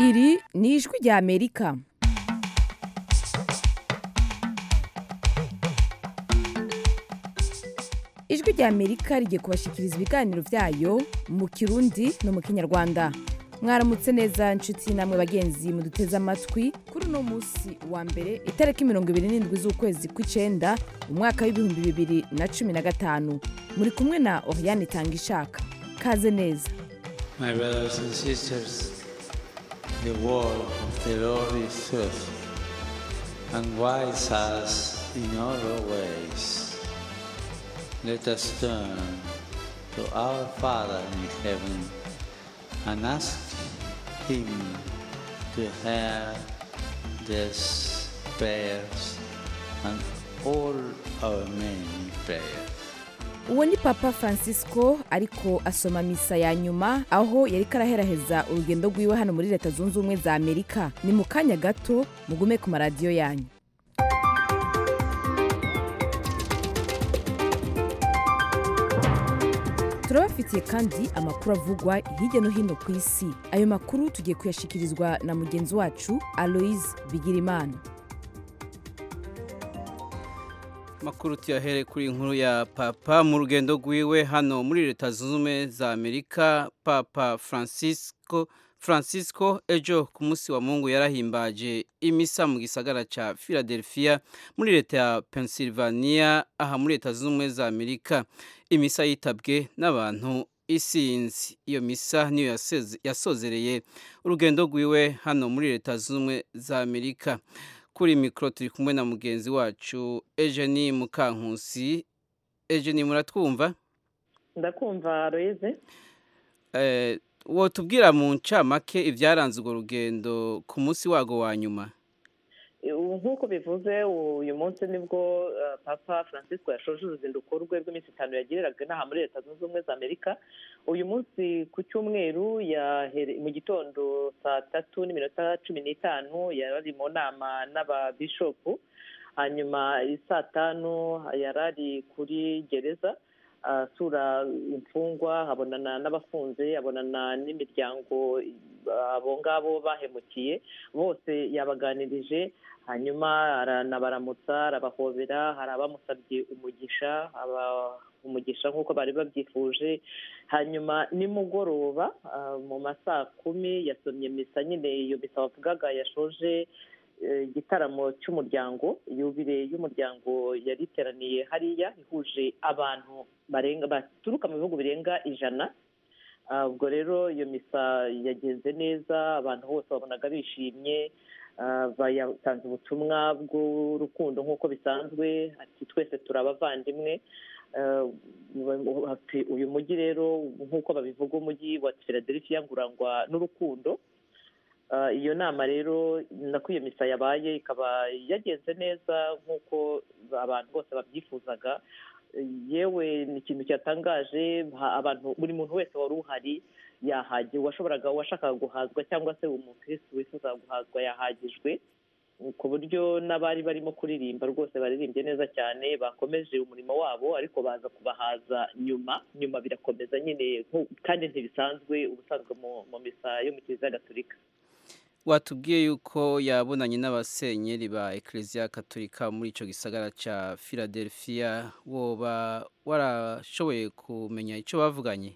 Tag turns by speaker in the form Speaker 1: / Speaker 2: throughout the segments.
Speaker 1: iri ni ijwi rya amerika ijwi rya amerika rigiye kubashikiriza ibiganiro byayo mu kirundi no mu kinyarwanda mwaramutse neza nshuti namwe bagenzi muduteze amatwi kuri uno munsi wa mbere itariki mirongo ibiri n'indwi z'ukwezi kw'icenda umwaka w'ibihumbi bibiri na cumi na gatanu muri kumwe na oriane itanga ishaka kaze neza
Speaker 2: My brothers and sisters, the word of the Lord is truth, and guides us in all our ways. Let us turn to our Father in heaven and ask Him to hear these prayers and all our many prayers.
Speaker 1: uwo ni papa francisco ariko asoma misa ya nyuma aho yari karaheraheza urugendo rwiwe hano muri leta zunze ubumwe za amerika ni mu kanya gato mugume ku maradiyo yanyu turabafitiye kandi amakuru avugwa hirya no hino ku isi ayo makuru tugiye kuyashikirizwa na mugenzi wacu aloise bigirimana
Speaker 3: makuru tuyahere kuri inkuru ya papa mu rugendo rwiwe hano muri leta zunze ubumwe za amerika papa francisco francisco ejo ku munsi wa mungu yarahimbaje imisa mu gisagara ca philadelphia muri leta ya pennsylvania aha muri leta zunze ubumwe za amerika imisa yitabwe n'abantu isinzi iyo misa niyo yaseze- yasozereye urugendo rwiwe hano muri leta zunze ubumwe za amerika kuri mikoro turi kumwe na mugenzi wacu Eugenie Mukankusi Eugenie muratwumva
Speaker 4: ndakumva royeze
Speaker 3: eh wotubwira mu ncamake ibyaranze urwo rugendo ku munsi wago wa nyuma
Speaker 4: nk'uko bivuze uyu munsi nibwo eh, papa francisco yashoje uruzinduko rwe rw'iminsi itanu yagiriraga inaha muri leta zunze ubumwe za amerika uyu munsi ku cyumweru yahere- mu gitondo saa tatu n'iminota cumi n'itanu yari ari mu nama n'ababishopu hanyuma saa tanu yari ari kuri gereza asura imfungwa abonana n'abafunze abonana n'imiryango abo ngabo bahemukiye bose yabaganirije hanyuma aranabaramutsa arabahobera hari abamusabye umugisha aba- umugisha nk'uko bari babyifuje hanyuma nimugoroba ah, mu ma saa kumi yasomye misa nyine iyo misa wavugaga yashoje eh, igitaramo cy'umuryango yubire y'umuryango yari iteraniye hariya ihuje abantu barenga baturuka mu bihugu birenga ijana Ah, ubwo rero iyo misa yagenze neza abantu bose babonaga bishimye ah, bayatanze ubutumwa bw'urukundo nk'uko bisanzwe ati twese turi abavandimwe Ah, ati uyu mujyi rero nk'uko babivuga umujyi wa philadelphia ngo urangwa n'urukundo Ah, iyo nama rero nako iyo misa yabaye ikaba yagenze neza nk'uko abantu bose babyifuzaga yewe ni ikintu cyatangaje ha- abantu buri muntu wese wari uhari yahagiwe uwashoboraga uwashakaga guhazwa cyangwa se umukirisitu wifuza guhazwa yahagijwe ku buryo n'abari barimo kuririmba rwose baririmbye neza cyane bakomeje umurimo wabo ariko baza kubahaza nyuma nyuma birakomeza nyine nko- kandi ntibisanzwe ubusanzwe mu- mu misa yo mu kiliziya gatolika
Speaker 3: watubwiye yuko yabonanye n'abasenyeri ba Ecclesia Katolika muri ico gisagara ca Philadelphia woba warashoboye kumenya ico bavuganye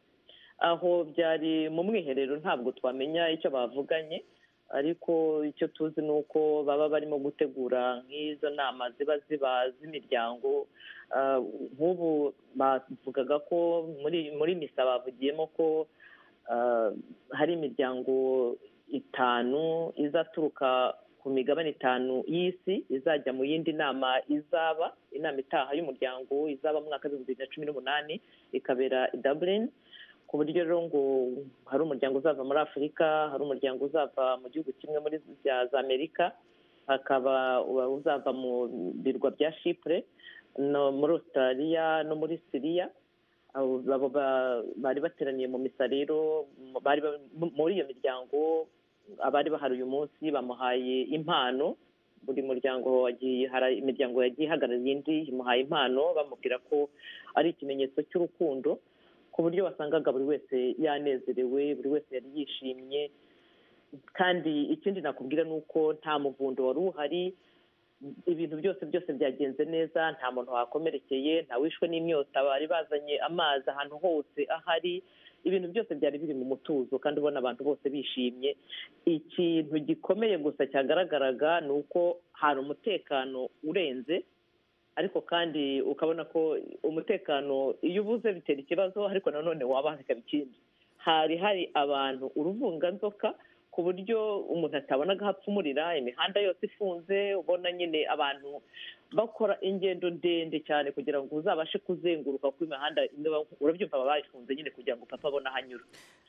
Speaker 4: aho byari mu mwiherero ntabwo twamenya icyo bavuganye ariko icyo tuzi ni uko baba barimo gutegura nk'izo nama ziba ziba z'imiryango Ah, nk'ubu bavugaga ko muri muri misa bavugiyemo ko ah, hari imiryango itanu izaturuka ku migabane itanu y'isi izajya mu yindi nama izaba inama itaha y'umuryango izaba mu mwaka w'ibihumbi bibiri na cumi n'umunani ikabera i Dublin ku buryo rero ngo hari umuryango uzava muri afurika hari umuryango uzava mu gihugu kimwe muri za za amerika hakaba uzava mu birwa bya shipure no muri australia no muri siriya abo abo ba- bari bateraniye mu misa rero mu- bari ba- muri iyo miryango abari bahari uyu munsi bamuhaye impano buri muryango wagiye hari imiryango yagiye ihagarariye indi imuhaye impano bamubwira ko ari ikimenyetso cy'urukundo ku buryo wasangaga buri wese yanezerewe buri wese yari yishimye kandi ikindi nakubwira ni uko nta muvundo wari uhari ibintu byose byose byagenze neza nta muntu wakomerekeye nta wishwe n'imyota bari bazanye amazi ahantu hose ahari ibintu byose byari biri mu mutuzo kandi ubona abantu bose bishimye ikintu gikomeye gusa cyagaragaraga ni uko hari umutekano urenze ariko kandi ukabona ko umutekano iyo ubuze bitera ikibazo ariko nanone waba bikaba ikindi hari hari abantu uruvunganzoka ku buryo umuntu atabonaga hapfumurira imihanda yose ifunze ubona nyine abantu bakora ingendo ndende cyane kugira ngo uzabashe kuzenguruka ku imihanda urabyumva baba bayifunze nyine kugira ngo papa abone aho anyura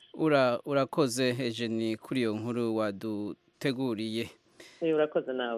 Speaker 3: urakoze hejeni kuri iyo nkuru waduteguriye
Speaker 4: urakoze nawe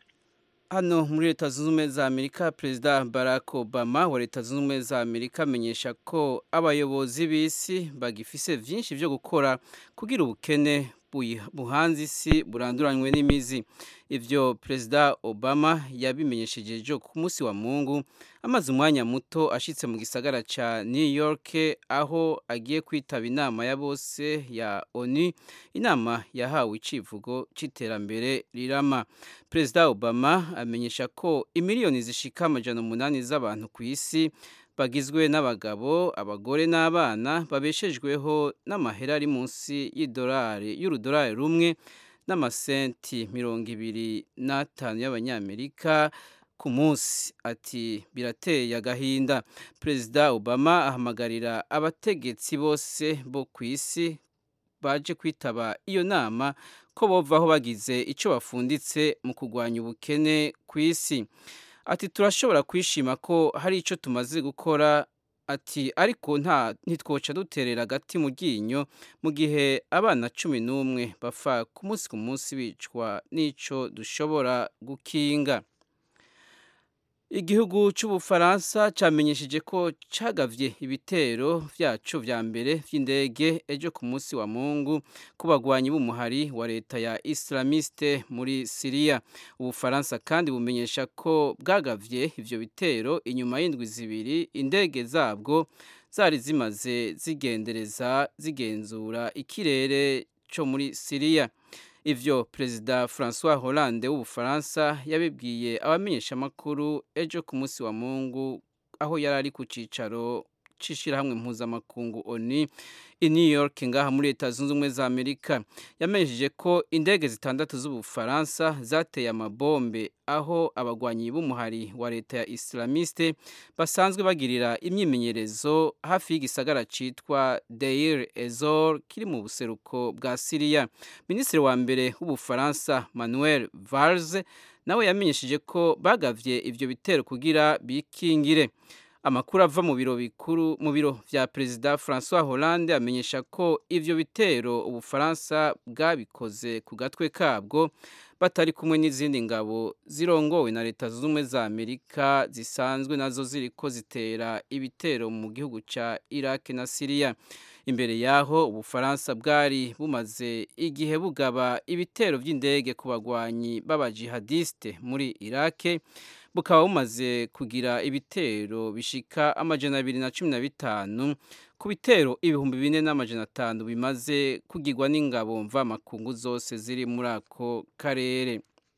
Speaker 3: hano muri leta zunze ubumwe za amerika perezida barack obama wa leta zunze ubumwe za amerika amenyesha ko abayobozi b'isi bagifise byinshi byo gukora kugira ubukene buhanze isi buranduranywe n'imizi ibyo perezida obama yabimenyesheje ejo ku munsi wa mungu amaze umwanya muto ashyitse mu gisagara cya new york aho agiye kwitaba inama ya bose ya onu inama yahawe icivugo cy'iterambere rirama perezida obama amenyesha ko imiliyoni zishika amajana umunani z'abantu ku isi bagizwe n'abagabo abagore n'abana babeshejweho n'amahera ari munsi y'idolari y'urudolari rumwe n'amasenti mirongo ibiri n'atanu y'abanyamerika ku munsi ati birateye agahinda perezida obama ahamagarira abategetsi bose bo ku isi baje kwitaba iyo nama ko bovaho bagize icyo bafunditse mu kurwanya ubukene ku isi ati turashobora kwishima ko hari icyo tumaze gukora ati ariko nta ntitwoca duterera agati mu ryinyo mu gihe abana cumi n'umwe bapfa ku munsi ku munsi bicwa n'icyo dushobora gukinga igihugu cy'ubufaransa cyamenyesheje ko cyagavye ibitero byacu vya mbere vy'indege ejo ku munsi wa mungu ku bagwanyi b'umuhari wa leta ya islamiste muri siriya ubufaransa kandi bumenyesha ko bwagavye ivyo bitero inyuma y'indwi zibiri indege zabwo zari zimaze zigendereza zigenzura ikirere cyo muri siriya ivyo perezida francois hollande w'ubufaransa yabibwiye abamenyeshamakuru ejo ku munsi wa mungu aho yari ari ku cicaro c'ishirahamwe mpuzamakungu oni i new york ngaha muri leta zunze ubumwe za amerika yamenyesheje ko indege zitandatu z'ubufaransa zateye amabombe aho abagwanyi b'umuhari wa leta ya islamiste basanzwe bagirira imyimenyerezo hafi y'igisagara citwa deir ezor kiri mu buseruko bwa siriya minisitiri wa mbere w'ubufaransa manuel valls nawe yamenyesheje ko bagavye ivyo bitero kugira bikingire amakuru ava mu biro bikuru mu biro vya perezida francois hollande amenyesha ko ivyo bitero ubufaransa bwabikoze ku gatwe kabwo batari kumwe n'izindi ngabo zirongowe na leta zunze ubumwe za amerika zisanzwe nazo ziriko zitera ibitero mu gihugu ca iraq na siriya imbere yaho ubufaransa bwari bumaze igihe bugaba ibitero by'indege ku bagwanyi b'abajihadiste muri irake bukaba bumaze kugira ibitero bishika amajana abiri na cumi na bitanu ku bitero ibihumbi bine n'amajana atanu bimaze kugirwa n'ingabo mvamakungu zose ziri muri ako karere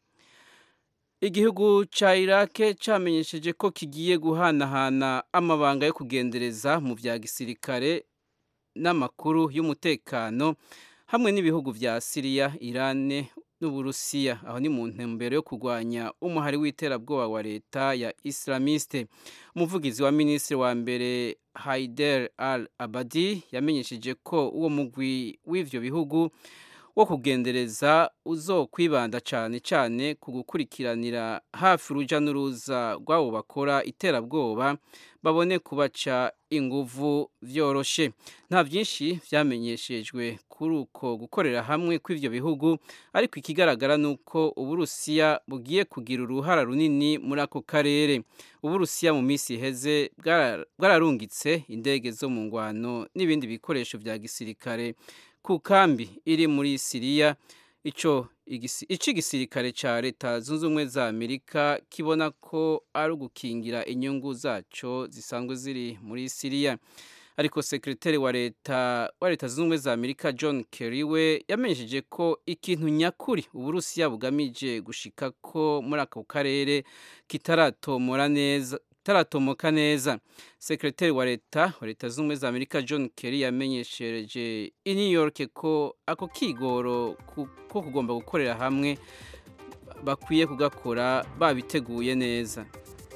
Speaker 3: igihugu ca irake camenyesheje ko kigiye guhanahana amabanga yo kugendereza mu vya gisirikare n'amakuru y'umutekano hamwe n'ibihugu vya siriya irane n'uburusiya aho ni mu ntumbero yo kurwanya umuhari w'iterabwoba wa leta ya islamiste umuvugizi wa minisitiri wa mbere haider al abadi yamenyesheje ko uwo mugwi w'ivyo bihugu wo kugendereza uzokwibanda cyane cyane ku gukurikiranira hafi uruja n'uruza rw'abo bakora iterabwoba babone kubaca inguvu vyoroshe nta byinshi vyamenyeshejwe kuri uko gukorera hamwe kw'ivyo bihugu ariko ikigaragara ni uko uburusiya bugiye kugira uruhara runini muri ako karere uburusiya mu minsi iheze bwararungitse indege zo mu ngwano n'ibindi bikoresho vya gisirikare ku kambi iri muri siriya ico ico igisirikare ca leta zunze ubumwe za amerika kibona ko ari ugukingira inyungu zaco zisanzwe ziri muri siriya ariko sekreteri wa leta wa leta zunze ubumwe za amerika john kerry we yamenyesheje ko ikintu nyakuri uburusiya bugamije gushika ko muri ako karere kitaratomora neza taratomoka neza sekreteri wa leta wa leta zunze ubumwe za amerika john kerry yamenyeshereje i new york ko ako kigoro ko kugomba gukorera hamwe bakwiye kugakora babiteguye neza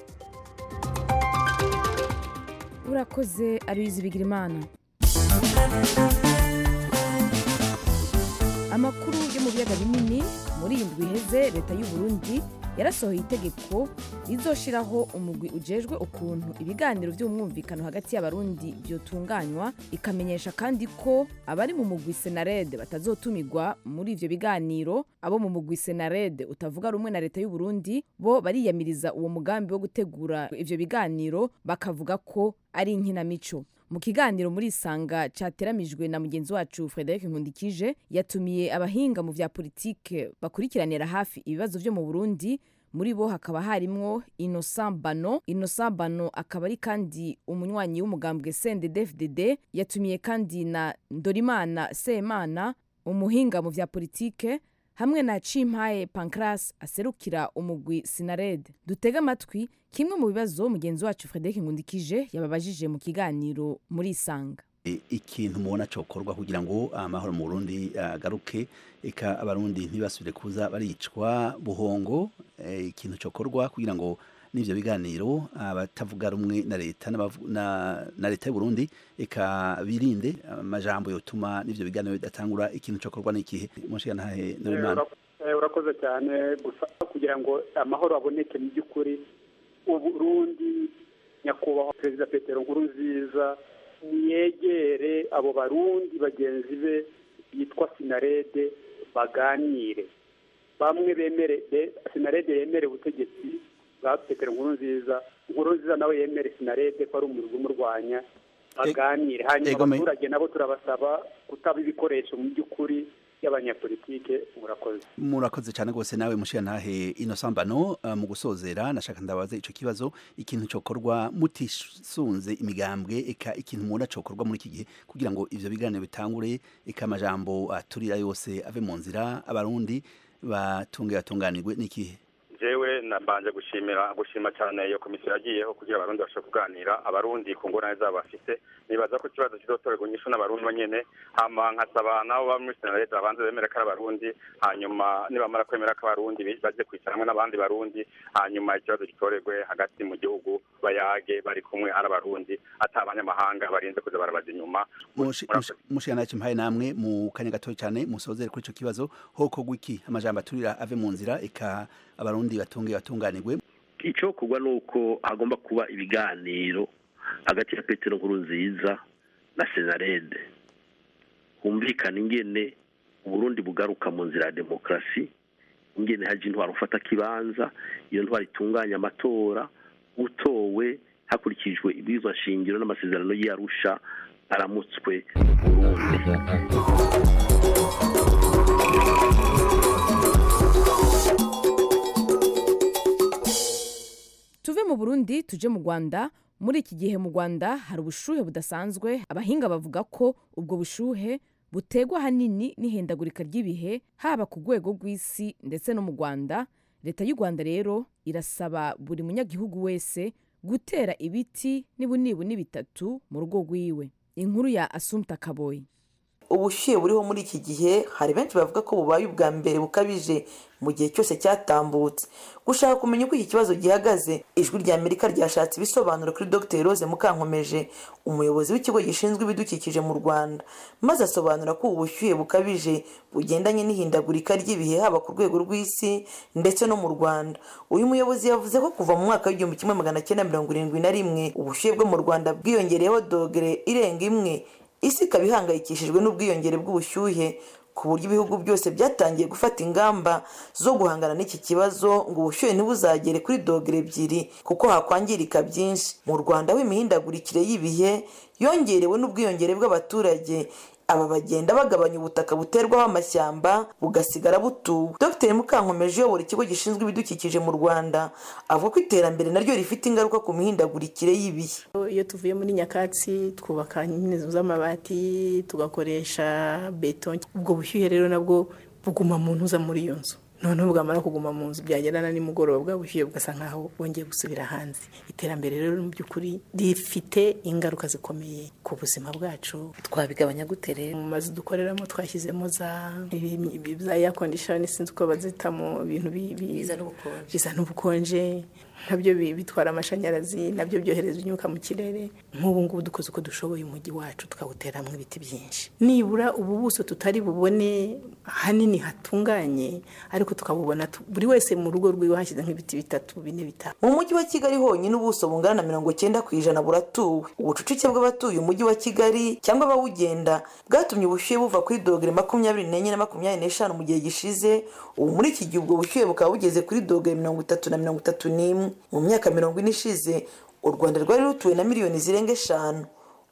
Speaker 1: urakoze abizi bigira imana amakuru yo mu biyaga binini muri iyi ndwi iheze leta y'u Burundi yarasohoye itegeko rizoshiraho umugwi ujejwe ukuntu ibiganiro by'umwumvikano hagati y'abarundi byotunganywa ikamenyesha kandi ko abari mu mugwi senarede batazotumirwa muri ivyo biganiro abo mu mugwi senarede utavuga rumwe na leta y'u Burundi bo bariyamiriza uwo mugambi wo gutegura ivyo biganiro bakavuga ko ari inkinamico mu kiganiro muri isanga cyateramijwe na mugenzi wacu frederic nkundikije yatumiye abahinga mu vya politike bakurikiranira hafi ibibazo vyo mu burundi muri bo hakaba harimwo innocent bano innocent bano akaba ari kandi umunywanyi w'umugambwe cndd yatumiye kandi na ndorimana semana umuhinga mu vya politike hamwe na cimpaye pancras aserukira umugwi sinared dutege amatwi kimwe mu bibazo mugenzi wacu frederic nkundikije yababajije mu kiganiro muri isanga
Speaker 5: ikintu mubona cokorwa kugira ngo amahoro mu Burundi agaruke eka abarundi ntibasubire kuza baricwa buhongo ikintu cokorwa kugira ngo n'ivyo biganiro abatavuga rumwe na leta na leta y'u Burundi eka birinde amajambo yotuma n'ivyo biganiro bidatangura ikintu cokorwa n'ikihe munshiga ntahe Norimana
Speaker 6: urakoze cyane gusa kugira ngo amahoro aboneke mu by'ukuri uburundi nyakubahwa perezida petero nkurunziza yegere abo barundi bagenzi be bitwa sinarede baganire bamwe bemere sinarede yemere ubutegetsi bwa petero nkurunziza nkurunziza nawe yemere sinarede ko ari umuriro umurwanya baganire hanyuma abaturage nabo turabasaba kutaba ibikoresho mu by'ukuri y'abanyapolitike murakoze
Speaker 5: murakoze cyane rwose nawe mushiya ntahe inosambano uh, mu gusozera nashaka ndabaza ico kibazo ikintu cokorwa mutisunze imigambwe eka ikintu mubona cokorwa muri iki gihe kugira ngo ivyo biganiro bitangure eka amajambo aturira yose ave mu nzira abarundi batunge batunganirwe n'ikihe
Speaker 7: jewe nabanje gushimira gushima cyane iyo komisiyo yagiyeho kugira abarundi bashobore kuganira abarundi ku ngorane zabo bafite nibaza ko ikibazo kizotorerwa inyishu n'abarundi bonyene hama nkasaba nabo baba muri senarete babanze bemere ko ari abarundi hanyuma nibamara kwemera ko abarundi baje kwicara hamwe n'abandi barundi hanyuma ikibazo gitorerwe hagati mu gihugu bayage bari kumwe ari abarundi ata abanyamahanga barinze kuza barabaza inyuma
Speaker 5: mushikana kimpaye namwe mu kanya gato cyane musozere kuri ico kibazo hoko gwiki amajambo aturira ave mu nzira eka abarundi batunge batunganirwe
Speaker 8: icyo kugwa ni uko hagomba kuba ibiganiro hagati ya petero nkuru nziza na senarede humvikana ingene uburundi bugaruka mu nzira ya demokarasi ingene haje intwaro ufata kibanza iyo ntwaro itunganya amatora utowe hakurikijwe ibwirizwa shingiro n'amasezerano y'arusha aramutswe burundi
Speaker 1: tuve mu burundi tuje mu rwanda muri iki gihe mu rwanda hari ubushuhe budasanzwe abahinga bavuga ko ubwo bushuhe butegwa ahanini n'ihindagurika ry'ibihe haba ku rwego rw'isi ndetse no mu rwanda leta y'u rwanda rero irasaba buri munyagihugu wese gutera ibiti n'ibunibuni bitatu mu rugo rwiwe inkuru ya asumta kaboyi
Speaker 9: ubushyuhe buriho muri iki gihe hari benshi bavuga ko bubaye ubwa mbere bukabije mu gihe cyose cyatambutse gushaka kumenya uko iki kibazo gihagaze ijwi rya amerika ryashatse ibisobanuro kuri dr rose mukankomeje umuyobozi w'ikigo gishinzwe ibidukikije mu rwanda maze asobanura ko ubu bushyuhe bukabije bugendanye n'ihindagurika ry'ibihe haba ku rwego rw'isi ndetse no mu rwanda uyu muyobozi yavuze ko kuva mu mwaka w'igihumbi kimwe magana cyenda mirongo irindwi na rimwe ubushyuhe bwo mu rwanda bwiyongereyeho dogere irenga imwe isi ikaba ihangayikishijwe n'ubwiyongere bw'ubushyuhe ku buryo ibihugu byose byatangiye gufata ingamba zo guhangana n'iki kibazo ngo ubushyuhe ntibuzagere kuri dogere ebyiri kuko hakwangirika byinshi mu rwanda aho imihindagurikire y'ibihe yongerewe n'ubwiyongere bw'abaturage aba bagenda bagabanya ubutaka buterwaho amashyamba bugasigara butuwe dr mukankomeje uyobora ikigo gishinzwe ibidukikije mu rwanda avuga ko iterambere naryo rifite ingaruka ku mihindagurikire y'ibihe
Speaker 10: iyo tuvuye muri nyakatsi twubaka nyine z'amabati tugakoresha beto ubwo bushyuhe rero nabwo buguma mu ntuza muri iyo nzu noneho bwamara kuguma mu nzu byagera na nimugoroba bwa bushyuhe bugasa nkaho bwongeye gusubira hanze iterambere rero mu by'ukuri rifite ingaruka zikomeye ku buzima bwacu
Speaker 11: twabigabanya gute rero
Speaker 10: mu mazu dukoreramo twashyizemo za za air condition sinzi uko bazita mu bintu bizana ubukonje nabyo bitwara amashanyarazi nabyo byohereza imyuka mu kirere nk'ubu ngubu dukoze uko dushoboye umujyi wacu tukawuteramo ibiti byinshi nibura ubu buso tutari bubone hanini hatunganye ariko tukabubona buri wese mu rugo rwiwe hashyize nk'ibiti bitatu bine bitanu
Speaker 9: mu mujyi wa kigali honyine ubuso bungana na mirongo cyenda ku ijana buratuwe ubucucike bw'abatuye umujyi wa kigali cyangwa abawugenda bwatumye ubushyuhe buva kuri dogere makumyabiri n'enye na makumyabiri n'eshanu mu gihe gishize ubu muri iki gihe ubwo bushyuhe bukaba bugeze kuri dogere mirongo itatu na mirongo itatu n'imwe mu myaka mirongo ine ishize u rwanda rwari rutuwe na miliyoni zirenga eshanu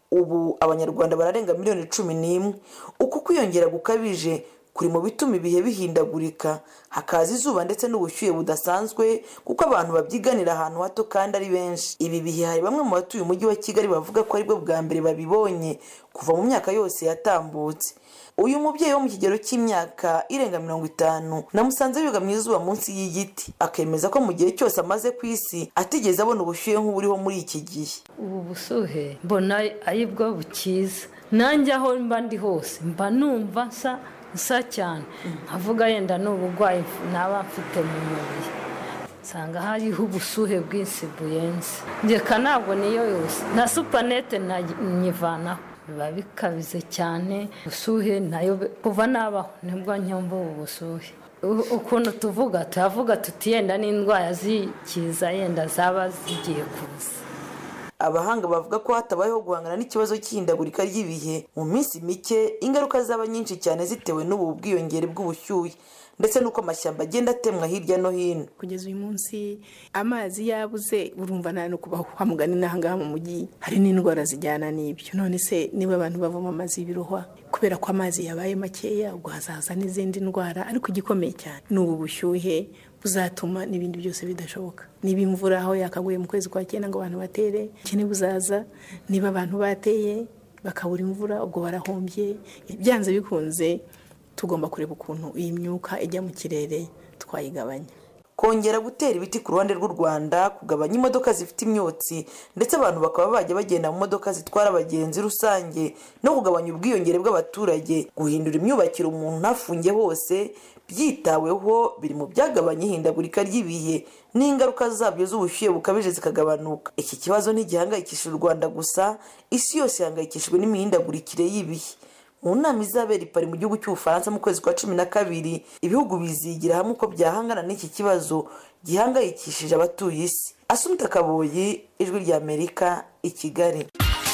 Speaker 9: ubu abanyarwanda bararenga miliyoni cumi n'imwe uku kwiyongera gukabije kuri mu bituma ibihe bihindagurika hakaza izuba ndetse n'ubushyuhe budasanzwe kuko abantu babyiganira ahantu hato kandi ari benshi ibi bihe hari bamwe mu batuye umujyi wa kigali bavuga ko aribwo bwa mbere babibonye kuva mu myaka yose yatambutse uyu mubyeyi wo mu kigero cy'imyaka irenga mirongo itanu namusanze yugama izuba munsi y'igiti akemeza ko mu gihe cyose amaze ku isi atigeze abona ubushyuhe nk'uburiho muri iki gihe
Speaker 11: ubu busuhe mbona aribwo bukiza nanjye aho mba ndi hose mba numva nsa nsa cyane nkavuga yenda ni uburwayi naba mfite mu mubiri nsanga hariho ubusuhe bwinshi buyenze ngeka ntabwo niyo yose na supanete nyivanaho biba bikabize cyane ubusuhe nayo kuva nabaho nibwo nyumva ubu busuhe ukuntu tuvuga turavuga tuti yenda n'indwara zikiza yenda zaba zigiye kuza
Speaker 9: abahanga bavuga ko hatabayeho guhangana n'ikibazo cy'ihindagurika ry'ibihe mu minsi mike ingaruka zaba nyinshi cyane zitewe n'ubu bwiyongere bw'ubushyuhe ndetse n'uko amashyamba agenda atemwa hirya no hino
Speaker 10: kugeza uyu munsi amazi yabuze urumva nta no kubaho kwa mugani n'ahangaha mu mujyi hari n'indwara zijyana n'ibyo none se niba abantu bavoma amazi y'ibirohwa kubera ko amazi yabaye makeya ubwo hazaza n'izindi ndwara ariko igikomeye cyane ni ubu bushyuhe buzatuma n'ibindi byose bidashoboka niba imvura aho yakaguye mu kwezi kwa cyenda ngo abantu batere ikene buzaza niba abantu bateye bakabura imvura ubwo barahombye byanze bikunze tugomba kureba ukuntu iyi myuka ijya mu kirere twayigabanya
Speaker 9: kongera gutera ibiti ku ruhande rw'u rwanda kugabanya imodoka zifite imyotsi ndetse abantu bakaba bajya bagenda mu modoka zitwara abagenzi rusange no kugabanya ubwiyongere bw'abaturage guhindura imyubakire umuntu ntafunge hose byitaweho biri mu byagabanya ihindagurika ry'ibihe n'ingaruka zabyo z'ubushyuhe bukabije zikagabanuka iki kibazo ntigihangayikishije u rwanda gusa isi yose ihangayikishijwe n'imihindagurikire y'ibihe mu nama izabera i Paris mu gihugu cy'ubufaransa mu kwezi kwa cumi na kabiri ibihugu bizigira hamwe uko byahangana n'iki kibazo gihangayikishije abatuye isi asumita kaboyi ijwi ry'amerika i kigali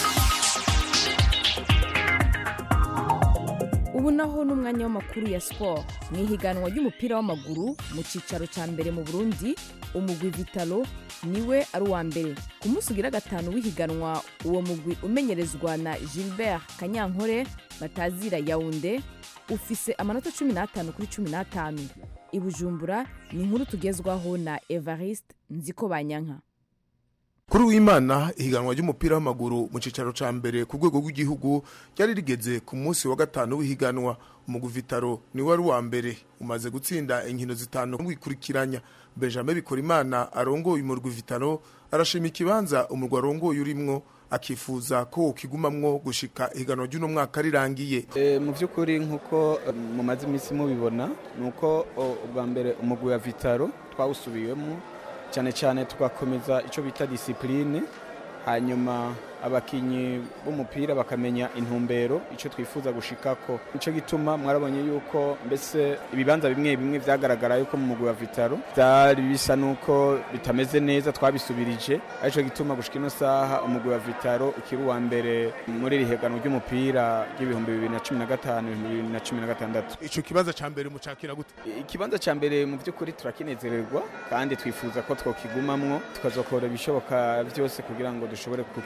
Speaker 1: ubu naho n'umwanya w'amakuru ya siporo mu ihiganwa ry'umupira w'amaguru mu cyicaro cya mbere mu burundi umugwi vitalo niwe ari uwa mbere ku munsi ugira gatanu w'ihiganwa uwo mugwi umenyerezwa na gilbert kanyankore batazira yawunde ufise amanota cumi n'atanu kuri cumi n'atanu i bujumbura ni inkuru tugezwaho na evariste nziko banyanka
Speaker 12: kuri w'imana ihiganwa ry'umupira w'amaguru mu cyicaro cya mbere ku rwego rw'igihugu ryari rigeze ku munsi wa gatanu w'ihiganwa umugwi vitaro niwe wari uwa mbere umaze gutsinda inkino zitanu wikurikiranya benjamin bikorimana arongoye umurwi vitaro arashima ikibanza umurwi arongoye urimwo akifuza ko ukigumamwo gushika ihiganwa ry'uno mwaka rirangiye
Speaker 13: mu by'ukuri nk'uko mumaze iminsi mubibona ni uko ubwa mbere umugwi wa vitaro twawusubiyemo cyane cyane tugakomeza icyo bita disipurine hanyuma abakinnyi b'umupira bakamenya intumbero icyo twifuza gushikako nicyo gituma mwarabonye yuko mbese ibibanza bimwe bimwe byagaragara yuko mu mugwi wa vitaro byari bisa n'uko bitameze neza twabisubirije aricyo gituma gushika ino saha umugwi wa vitaro ukiri uwa mbere muri iri higanwa ry'umupira ry'ibihumbi bibiri na cumi na gatanu ibihumbi bibiri na cumi na gatandatu
Speaker 12: icyo kibanza cya mbere mucakira gute
Speaker 13: ikibanza cya mbere mu by'ukuri turakinezererwa kandi twifuza ko twokigumamwo tukazokora ibishoboka byose kugira ngo dushobore kukigumamo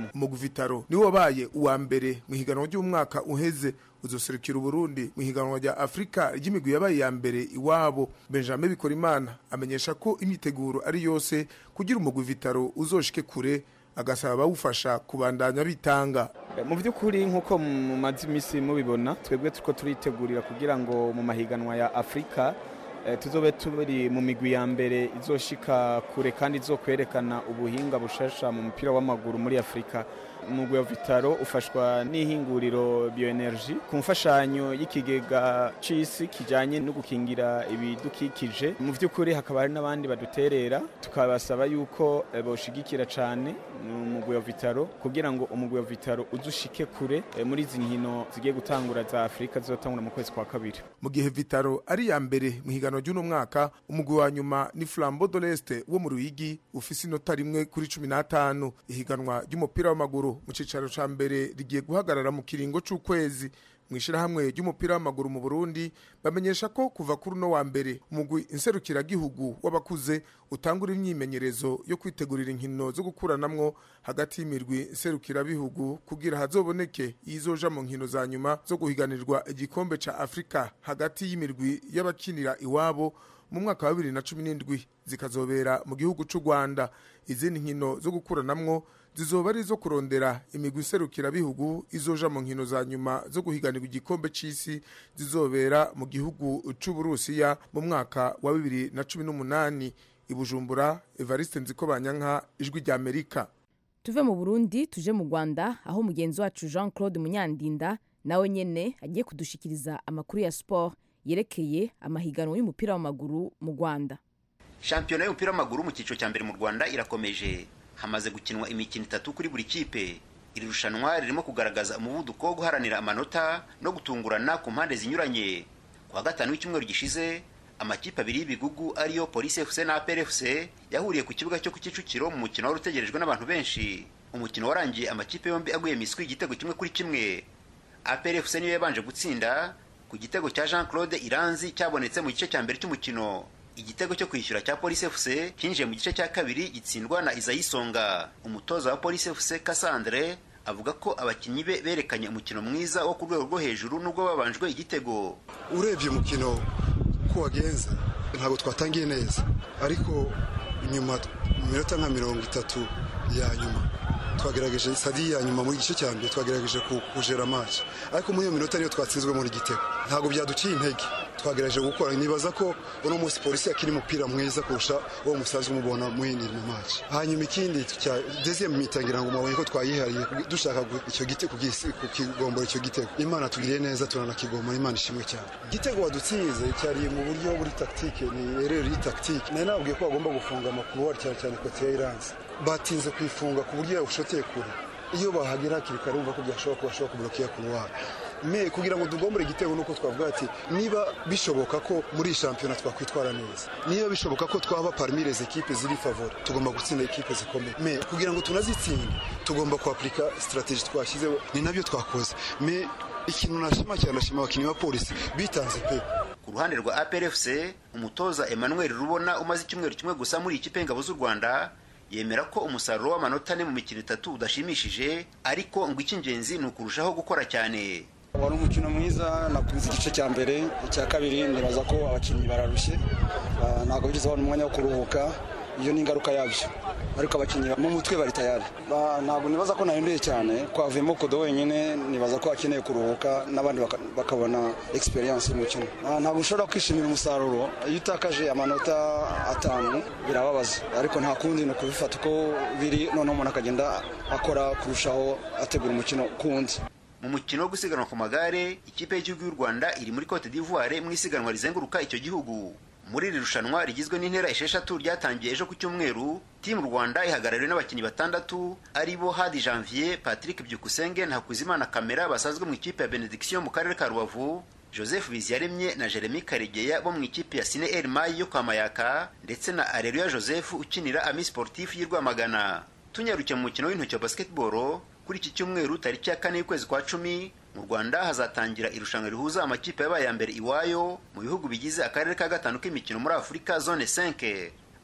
Speaker 12: umugwi vitaro niwo wabaye uwa mbere mu higanwa ry'umwaka uheze uzoserukira uburundi mu higanwa rya afurika ry'imigwi yabaye iya mbere iwabo benjamin bikorimana amenyesha ko imyiteguro ari yose kugira umugwi vitaro uzoshike kure agasaba abawufasha kubandanya bitanga
Speaker 13: mu by'ukuri nk'uko mumaze iminsi mubibona twebwe turiko turitegurira kugira ngo mu mahiganwa ya afurika tuzobe turi mu migwi ya mbere izoshika kure kandi izokwerekana ubuhinga bushasha mu mupira w'amaguru muri afurika umugwi wa vitaro ufashwa n'ihinguriro bioenergy ku mfashanyo y'ikigega c'isi kijanye no gukingira ibidukikije mu by'ukuri hakaba hari n'abandi baduterera tukabasaba yuko boshigikira cane umugwi wa vitaro kugira ngo umugwi wa vitaro uzushike kure muri izi nkino zigiye gutangura za afurika zizotangura mu kwezi kwa kabiri
Speaker 12: mu gihe vitaro ari iya mbere mu higanwa ry'uno mwaka umugwi wa nyuma ni flambo de l'est wo mu ruyigi ufise inota rimwe kuri cumi n'atanu ihiganwa ry'umupira w'amaguru mu cicaro ca mbere rigiye guhagarara mu kiringo c'ukwezi mu ishirahamwe ry'umupira w'amaguru mu Burundi bamenyesha ko kuva kuri uno wa mbere umugwi inserukiragihugu w'abakuze utangura imyimenyerezo yo kwitegurira inkino zo gukuranamwo hagati y'imirwi nserukirabihugu kugira hazoboneke izoja mu nkino za nyuma zo guhiganirwa igikombe ca Afrika hagati y'imirwi y'abakinira iwabo mu mwaka wa bibiri na cumi n'indwi zikazobera mu gihugu c'u Rwanda izindi nkino zo gukuranamwo zizoba ari izo kurondera imigwi iserukirabihugu izoja mu nkino za nyuma zo guhiganirwa igikombe c'isi zizobera mu gihugu c'uburusiya mu mwaka wa bibiri na cumi n'umunani ibujumbura evariste nzikobanyanka ijwi rya amerika
Speaker 1: tuve mu burundi tuje mu rwanda aho mugenzi wacu jean claude munyandinda nawe nyene agiye kudushikiriza amakuru ya sport yerekeye amahiganwa y'umupira w'amaguru mu rwanda
Speaker 14: shampiyona y'umupira w'amaguru mu cyiciro cya mbere mu rwanda irakomeje hamaze gukinwa imikino itatu kuri buri kipe iri rushanwa ririmo kugaragaza umuvuduko wo guharanira amanota no gutungurana ku mpande zinyuranye ku wa gatanu w'icyumweru gishize amakipe abiri y'ibigugu ariyo polisi fc na apr fc yahuriye ku kibuga cyo ku kicukiro mu mukino wari utegerejwe n'abantu benshi umukino warangiye amakipe yombi aguye miswi igitego kimwe kuri kimwe apr fc niyo yabanje gutsinda ku gitego cya jean claude iranzi cyabonetse mu gice cya mbere cy'umukino igitego cyo kwishyura cya polisi fc cyinjiye mu gice cya kabiri gitsindwa na izayisonga umutoza wa polisi fc cassandre avuga ko abakinnyi be berekanye umukino mwiza wo ku rwego rwo hejuru nubwo babanjwe igitego
Speaker 15: urebye umukino ko wagenze ntabwo twatangiye neza ariko nyuma mu minota nka mirongo itatu ya nyuma twagerageje sadi ya nyuma muri gice cya mbere twagerageje kujera match ariko muri iyo minota niyo twatsinzwe muri gitego ntabwo byaduciye intege twagerageje gukora nibaza ko uno munsi polisi yakiri umupira mwiza kurusha uwo musanzwe mubona mwindi mu match hanyuma ikindi cya deuxième mitangira ngo mabonye ko twayihariye dushaka icyo gitego kukigombora icyo gitego imana tugiriye neza turanakigomora imana ishimwe cyane igitego wadutsinze cyari mu buryo buri tactique ni erreur yi tactique nari nabwiye ko bagomba gufunga amakuru cyane cyane kote ya iranzi batinze kuyifunga ku buryo yabushoteye kure iyo bahagera hakiri kare bumva ko byashoboka ko bashobora kublokiya kuruwari me kugira ngo tugombore igitego nuko twavuga ati niba bishoboka ko muri shampiyona twakwitwara neza niba bishoboka ko twaba parmi les ekipe ziri favori tugomba gutsinda ekipe zikomeye me kugira ngo tunazitsinde tugomba kuaplika strategie twashyizeho ni nabyo twakoze me ikintu nashima cyane nashima abakinnyi ba polisi bitanze pe
Speaker 14: ku ruhande rwa APRFC umutoza Emmanuel Rubona umaze icyumweru kimwe gusa muri ikipe y'ingabo z'u Rwanda yemera ko umusaruro w'amanota ane mu mikino itatu udashimishije ariko ngo icy'ingenzi ni ukurushaho gukora cyane
Speaker 16: wari umukino mwiza nakunze igice cya mbere icya kabiri nibaza ko abakinnyi bararushye ntabwo bigeze babona umwanya wo kuruhuka iyo ni ingaruka yabyo ariko abakinnyi mu mutwe bari tayari ntabwo nibaza ko nahinduye cyane twavuyemo kodo wenyine nibaza ko akeneye kuruhuka n'abandi bakabona experience y'umukino ntabwo ushobora kwishimira umusaruro iyo utakaje amanota atanu birababaza ariko nta kundi ni ukubifata uko biri noneho umuntu akagenda akora kurushaho ategura umukino kundi
Speaker 14: mu mukino wo gusiganwa ku magare ikipe y'igihugu y'u rwanda iri muri cote d'ivoire mu isiganwa rizenguruka icyo gihugu muri iri rushanwa rigizwe n'intera esheshatu ryatangiye ejo ku cyumweru timu rwanda ihagarariwe n'abakinnyi batandatu ari bo hadi janvier patrick byukusenge na hakuzimana kamera basanzwe mu ikipe ya benediction mu karere ka rubavu joseph biziyaremye na jeremy karegeya bo mu ikipe ya sine el mayi yo kwa mayaka ndetse na areruya joseph ukinira ami sportif y'i rwamagana tunyarukiye mu mukino w'intoki wa basketball kuri iki cyumweru tariki ya kane y'ukwezi kwa cumi mu rwanda hazatangira irushanwa rihuza amakipe yabaye ya mbere iwayo mu bihugu bigize akarere ka gatanu k'imikino muri afurika zone 5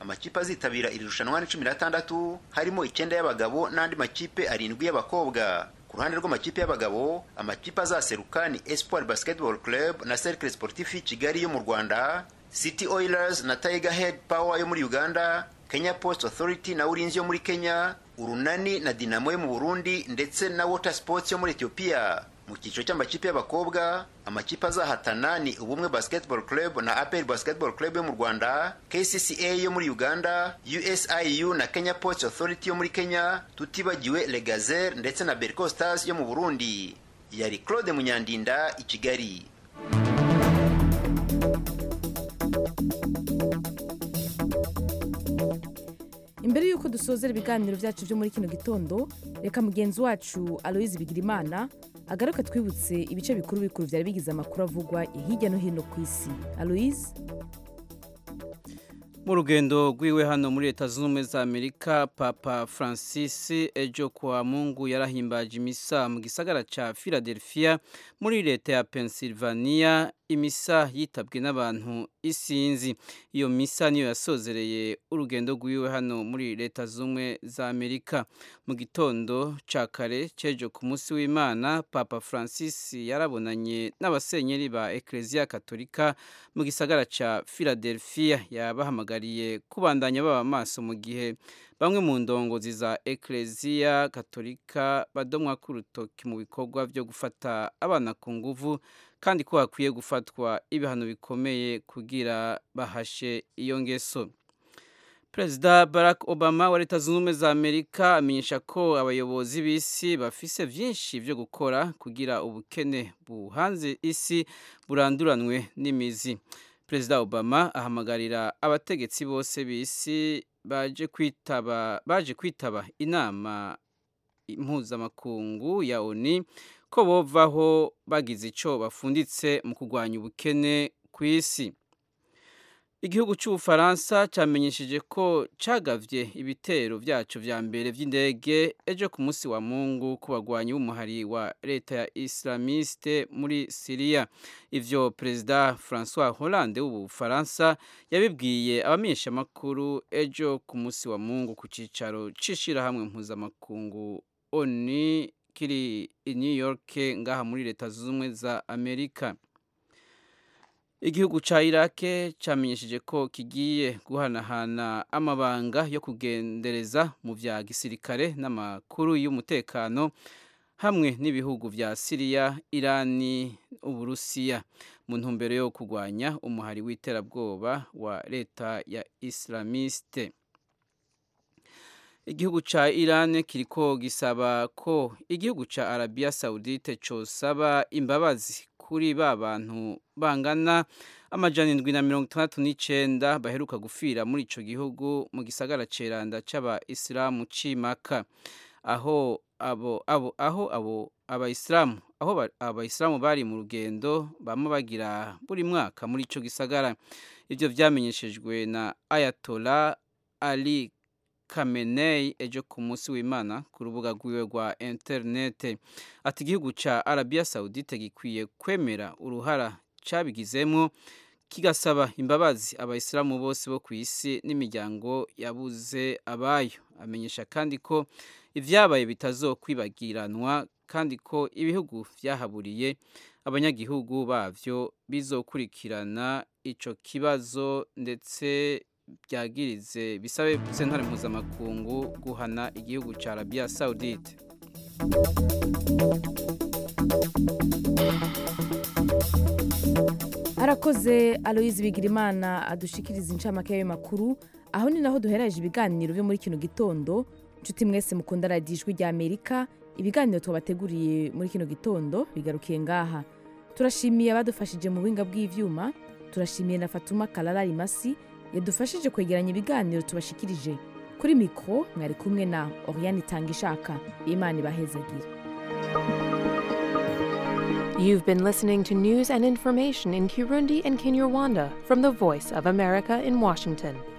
Speaker 14: amakipe azitabira iri rushanwa ni cumi n'atandatu harimo icyenda y'abagabo n'andi makipe arindwi y'abakobwa ku ruhande rw'amakipe y'abagabo amakipe azaseruka ni espoir basketball club na cercle sportif kigali yo mu rwanda city oilers na tiger head power yo muri uganda kenya post authority na ulinzi yo muri kenya urunani na dinamo yo mu burundi ndetse na water sports yo muri ethiopia mu cyiciro cy'amakipe y'abakobwa amakipe azahatana ni ubumwe basketball club na apel basketball club yo mu rwanda kcca yo muri uganda usiu na kenya post authority yo muri kenya tutibagiwe legazer ndetse na berco stars yo mu burundi yari claude munyandinda i kigali
Speaker 1: imbere y'uko dusozera ibiganiro byacu byo muri kino gitondo reka mugenzi wacu aloyizi bigirimana agaruka twibutse ibice bikuru bikuru byari bigize amakuru avugwa hirya no hino ku isi aloyizi
Speaker 3: mu rugendo rwiwe hano muri leta zunze ubumwe za amerika papa francis ejo kuwa mungu yarahimbaje imisa mu gisagara cya philadelphia muri leta ya pennsylvania imisa yitabwe n'abantu isinzi iyo misa niyo yasozereye urugendo rwiwe hano muri leta z'ubumwe za amerika mu gitondo cya kare cy'ejo ku munsi w'imana papa francis yarabonanye n'abasenyeri ba ekereziya katolika mu gisagara cya philadelphia yabahamagariye kubandanya baba amaso mu gihe bamwe mu ndongozi za ekereziya katolika badomwa ku rutoki mu bikorwa byo gufata abana ku nguvu kandi ko hakwiye gufatwa ibihano bikomeye kugira bahashe iyo ngeso perezida barack obama wa leta zunze ubumwe za amerika amenyesha ko abayobozi b'isi bafise byinshi byo gukora kugira ubukene buhanze isi buranduranwe n'imizi perezida obama ahamagarira abategetsi bose b'isi baje kwitaba baje kwitaba inama impuzamakungu ya oni ko bovaho bagize icyo bafunditse mu kurwanya ubukene ku isi igihugu cy'ubufaransa cyamenyesheje ko cyagavye ibitero byacu vya mbere vy'indege ejo ku munsi wa mungu ku bagwanyi b'umuhari wa leta ya islamiste muri siriya ivyo perezida francois hollande w'ubufaransa yabibwiye abamenyeshamakuru ejo ku munsi wa mungu ku cicaro c'ishirahamwe mpuzamakungu oni kiri i new york ngaha muri leta zunze ubumwe za amerika igihugu cya irake cyamenyesheje ko kigiye guhanahana amabanga yo kugendereza mu bya gisirikare n'amakuru y'umutekano hamwe n'ibihugu bya siriya irani uburusiya mu ntumbero yo kurwanya umuhari w'iterabwoba wa leta ya islamiste igihugu cya irani kiriko gisaba ko igihugu cya arabiya sawudite cyosaba imbabazi kuri ba bantu bangana amajana indwi na mirongo itandatu n'icyenda baheruka gufira muri icyo gihugu mu gisagara ceranda cy'aba isilamu cimaka aho abo abo aho abo abayisilamu aho abayisilamu bari mu rugendo bama bagira buri mwaka muri icyo gisagara ibyo byamenyeshejwe na ayatola ali Khamenei ejo ku munsi w'Imana ku rubuga rwiwe rwa interinete ati igihugu cya Arabia Saudite gikwiye kwemera uruhara cyabigizemo kigasaba imbabazi abayisilamu bose bo ku isi n'imiryango yabuze abayo amenyesha kandi ko ibyabaye bitazokwibagiranwa kandi ko ibihugu byahaburiye abanyagihugu babyo bizokurikirana icyo kibazo ndetse byagirize bisabe sentare mpuzamakungu guhana igihugu cya arabiya sawudite
Speaker 1: arakoze aloyizi bigirimana adushikiriza incamake y'ayo makuru aho ni naho duhereje ibiganiro byo muri kino gitondo inshuti mwese mukunda radiyo ijwi rya amerika ibiganiro tubateguriye muri kino gitondo bigarukiye ngaha turashimiye abadufashije mu buhinga bw'ibyuma turashimiye na fatuma karara rimasi yadufashije kwegeranya ibiganiro tubashikirije kuri mikoro mwari kumwe na oriyani itanga ishaka imana ibahezagire
Speaker 17: You've been listening to news and information in Kirundi and Kinyarwanda from the Voice of America in Washington.